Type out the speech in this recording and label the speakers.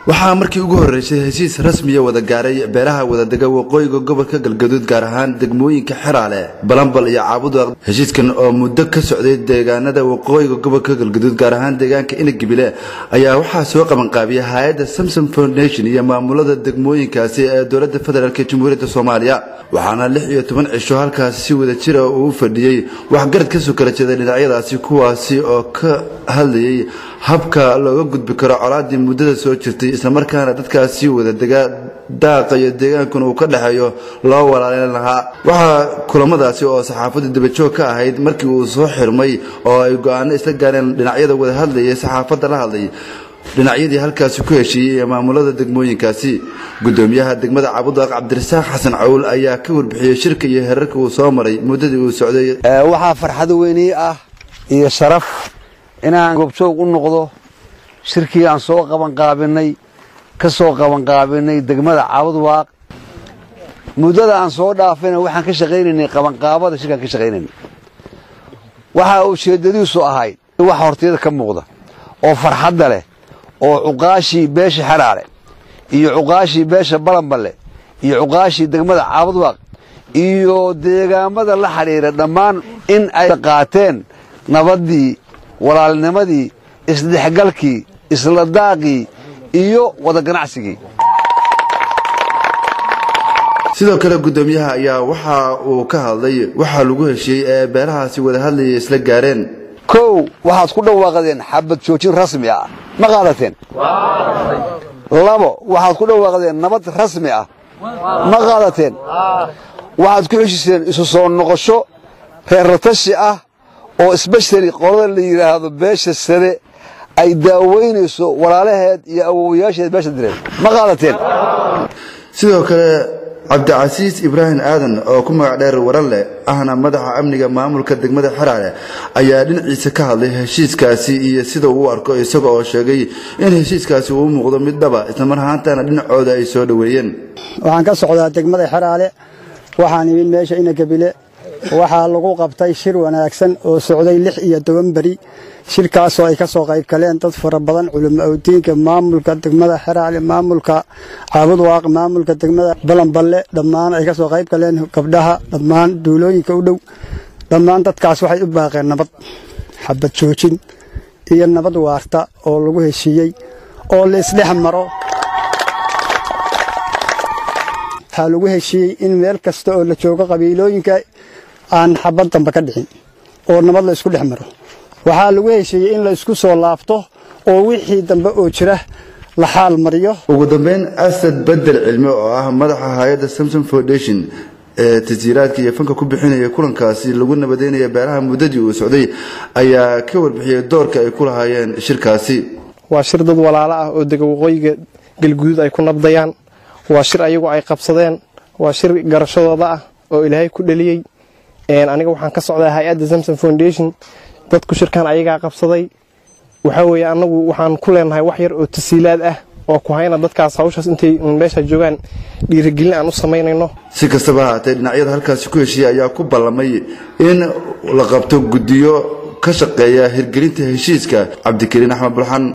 Speaker 1: waxaa markii ugu horreysay heshiis rasmiya wada gaaray beeraha wadadega waqooyiga gobolka galgaduud gaar ahaan degmooyinka xeraale balambal iyo caabudaaq heshiiskan oo muddo ka socday deegaanada waqooyiga gobolka galgaduud gaar ahaan deegaanka inagibile ayaa waxaa soo qabanqaabiyay hay-adda samsom foundation iyo maamulada degmooyinkaasi ee dowladda federaalk jamhuuriyadda soomaaliya waxaana lix iyo toban cisho halkaasi si wada jira uu fadhiyey waxgarad kasoo kala jeeday dhinacyadaasi kuwaasi oo ka hadlayay habka looga gudbi karo colaadii muddada soo jirtay islamarkaana dadkaasi wada degaa daaqa iyo deegaankuna uu ka dhexeeyo loo walaalin lahaa waxaa kulamadaasi oo saxaafadda dabajoog ka ahayd markii uu soo xirmay oo ay go-aano isla gaareen dhinacyada wada hadlayay saxaafadda la hadlay dhinacyadii halkaasi ku heshiiyey ee maamulada degmooyinkaasi gudoomiyaha degmada cabudaaq cabdirasaaq xasan cawl ayaa ka warbixiyey shirka iyo herarka uu soo maray muddadii uu socday
Speaker 2: waxaa farxad weynii ah iyo sharaf inaan goobjoog u noqdo shirkii aan soo qabanqaabinay ka soo qabanqaabinay degmada cabudwaaq muddada aan soo dhaafayna waxaan ka shaqaynaynay qabanqaabada shirkaan ka shaqaynaynay waxa ujeeddadiisu ahayd wax hortiyada ka muuqda oo farxadda leh oo cuqaashii beesha xeraale iyo cuqaashii beesha balanballe iyo cuqaashii degmada caabudwaaq iyo deegaamada la xidhiira dhammaan in ay qaateen nabaddii walaalnimadii isdhexgalkii isla daaqii iyo wada ganacsigii
Speaker 1: sidoo kale gudoomiyaha ayaa waxa uu ka hadlay waxaa lagu heshiiyey ee beelahaasi wada hadlayay isla gaareen
Speaker 2: kow waxaad ku dhawaaqdeen xabad joojin rasmi ah ma qaadateen labo waxaad ku dhawaaqdeen nabad rasmi ah ma qaadateen waxaad ku heshiiseen isu soo noqosho reerratashi ah oo sbeshali qolada la yidhaahdo beesha sade ay daaweynayso walaalaheed iyo awowayaasheed beesha direed ma qaadateen
Speaker 1: sidoo kale cabdicasiis ibraahim aadan oo ku magac dheer waranleh ahna madaxa amniga maamulka degmada xeraale ayaa dhinaciisa ka hadlay heshiiskaasi iyo sida uu u arko isaga oo sheegay in heshiiskaasi uu muuqdo mid dhaba islamar ahaantana dhinacooda ay soo dhoweeyeen
Speaker 3: waxaan ka socdaa degmada xeraale waxaan imid meesha inagabile waxaa lagu qabtay shir wanaagsan oo socday lix iyo toban beri shirkaasoo ay ka soo qayb galeen dad fara badan culimo awdiinka maamulka degmada xeraale maamulka caabudwaaq maamulka degmada balanballe dhammaan ay ka soo qayb galeen gabdhaha dhammaan duulooyinka u dhow dhammaan dadkaas waxay u baaqeen nabad xabad joojin iyo nabad waarta oo lagu heshiiyey oo la isdhex maro waxaa lagu heshiiyey in meel kasta oo la joogo qabiilooyinka aan xabad damba ka dhicin oo nabad la isku dhex maro waxaa lagu heshiiyey in la isku soo laabto oo wixii dambe oo jira la xaal mariyo
Speaker 1: ugu dambeyn asad bedel cilmi oo ah madaxa hay-adda samsom foundation ee tasiiraadka iyo fanka ku bixinaya kulankaasi lagu nabadeynaya beeraha muddadii uu socday ayaa ka warbixiyey doorka ay ku lahaayeen shirkaasi
Speaker 4: waa shir dad walaalo ah oo dega waqooyiga galguduud ay ku nabdayaan waa shir ayagu ay qabsadeen waa shir garashadooda ah oo ilaahay ku dhaliyey aniga waxaan ka socdaa hay-adda samsom foundation dadku shirkan ayagaa qabsaday waxaa weeye annagu waxaan ku leenahay wax yar oo tasiilaad ah oo ku hayna dadkaas hawshaas intay meesha joogaan dhiirigelin aan u samaynayno
Speaker 1: si kastaba haatee dhinacyada halkaasi ku heshiiyey ayaa ku ballamay in la qabto guddiyo ka shaqeeya hirgelinta heshiiska cabdikariin axmed bulxan